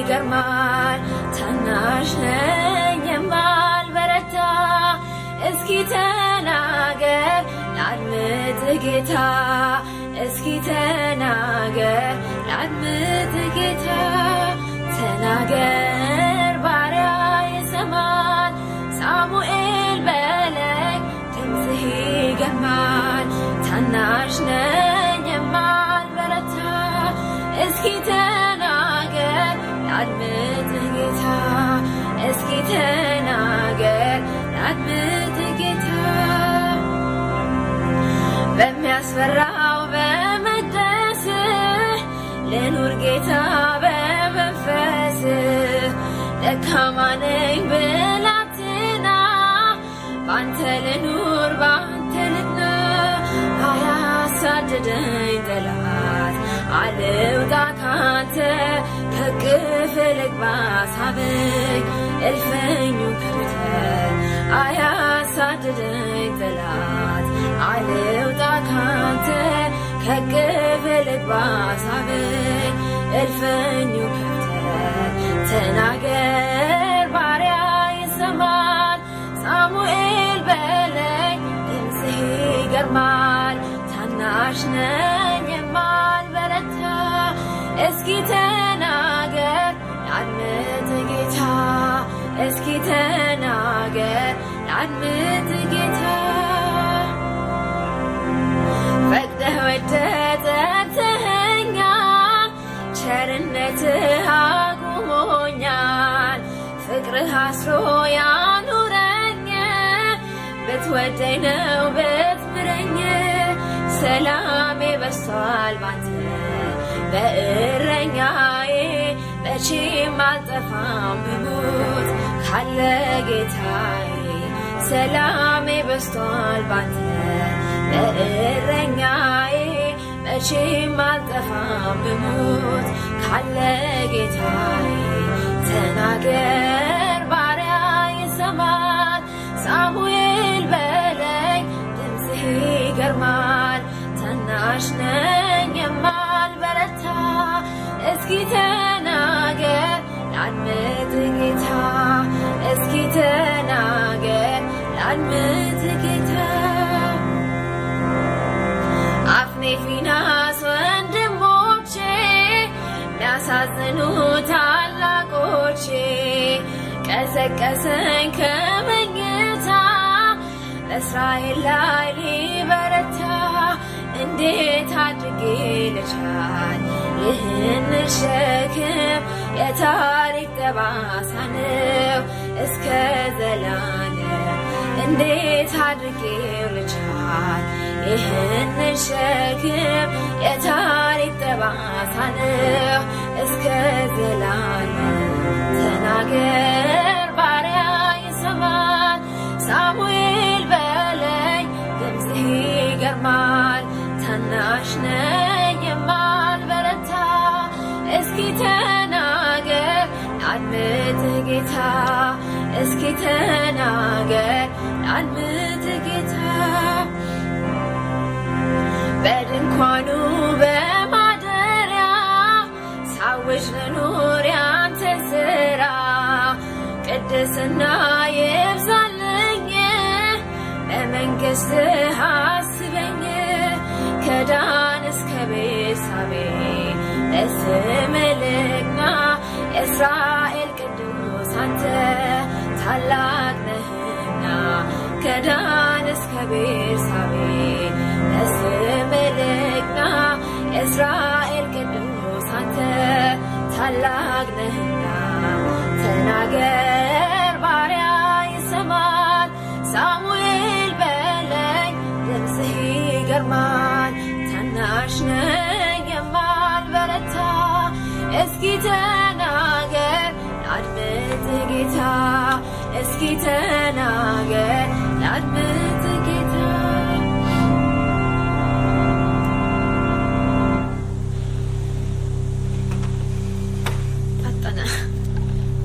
ይገርማል ታናሽ ነኝ የማልበረታ እስኪ ተናገር ላድምጥ ጌታ እስኪ ተናገር ላድምጥ ጌታ ተናገር ባሪያ ይሰማል ሳሙኤል በለኝ ድምፅህ ይገርማል ታናሽ ነኝ የማልበረታ እስኪ ተናገር ላድምጥ ጌታ እስኪ ተናገር ላድምጥ ጌታ በሚያስፈራው በመቅደስ ልኑር ጌታ በመንፈስ ደካማ ነኝ ብላትና ባንተ ልኑር ባንተ ልትና አያሳድደኝ ጠላት አልውጣ ካንተ ከቅፍ ልግባ ሳበኝ እልፈኙ ከብተ አያሳድደኝ ጠላት አልውጣ ካንተ ከቅፍ ልግባ ሳበኝ እልፈኙ ከብተ ተናገር ባሪያ ይሰማል ሳሙኤል በለኝ ድምፅህ ይገርማል ታናሽ ነኝ የማልበረታ እስኪ ተናገር ላድምጥ ጌታ እስኪ ተናገር ላድምጥ ጌታ ፈቅደህ ወደህ ጠርተኸኛል ቸርነትህ አቁሞኛል ፍቅርህ አስሮ ያኑረኝ ብትወደኝ ነው ብትምረኝ ሰላሜ በስቷል ባንተ በእረኛዬ መቼም አልጠፋም ብሞት ካለ ጌታዬ ሰላሜ በስቷል ባንተ በእረኛዬ መቼም አልጠፋም ብሞት ካለ ጌታዬ ተናገር ባሪያ ይሰማል ሳሙኤል በለኝ ድምፅህ ይገርማል ታናሽ ነኝ የማልበረታ እስኪ ተናገር ላድምጥ ጌታ እስኪ ተናገር ላድምጥ ጌታ አፍኔ ፊናስ ወንድሞቼ የሚያሳዝኑ ታላቆቼ ቀሰቀሰኝ ከመኝታ በእስራኤል ላይ ሊበረታ እንዴት አድርጌ ልቻል ይህን ሸክም የታሪክ ጠባሳ ነው እስከ ዘላለም እንዴት አድርጌ ልቻል ይህን ሸክም የታሪክ ጠባሳ ነው እስከ ዘላለም ተናገር ባሪያ ይሰማል ሳሙኤል በለኝ ድምፅህ ይገርማል ታናሽ ነኝ የማልበረታ እስኪ ተናገር ላድምጥ ጌታ እስኪ ተናገር ላድምጥ ጌታ በድንኳኑ በማደሪያ ሳውጅ ልኑር ያንተን ስራ ቅድስና ይብዛልኝ በመንግሥትህ አስበኝ ከዳን እስከ ቤርሳቤ ለስም ልግና የእስራኤል ቅዱስ አንተ ታላቅ ነህና ከዳን እስከ ቤርሳቤ ለስም ልግና የእስራኤል ቅዱስ አንተ ታላቅ ነህና ተናገር ባሪያ ይሰማል ሳሙኤል በለኝ ድምፅህ ይገርማል ታናሽ ነኝ የማልበረታ እስኪ ተናገር ላድምጥ ጌታ እስኪ ተናገር ላድምጥ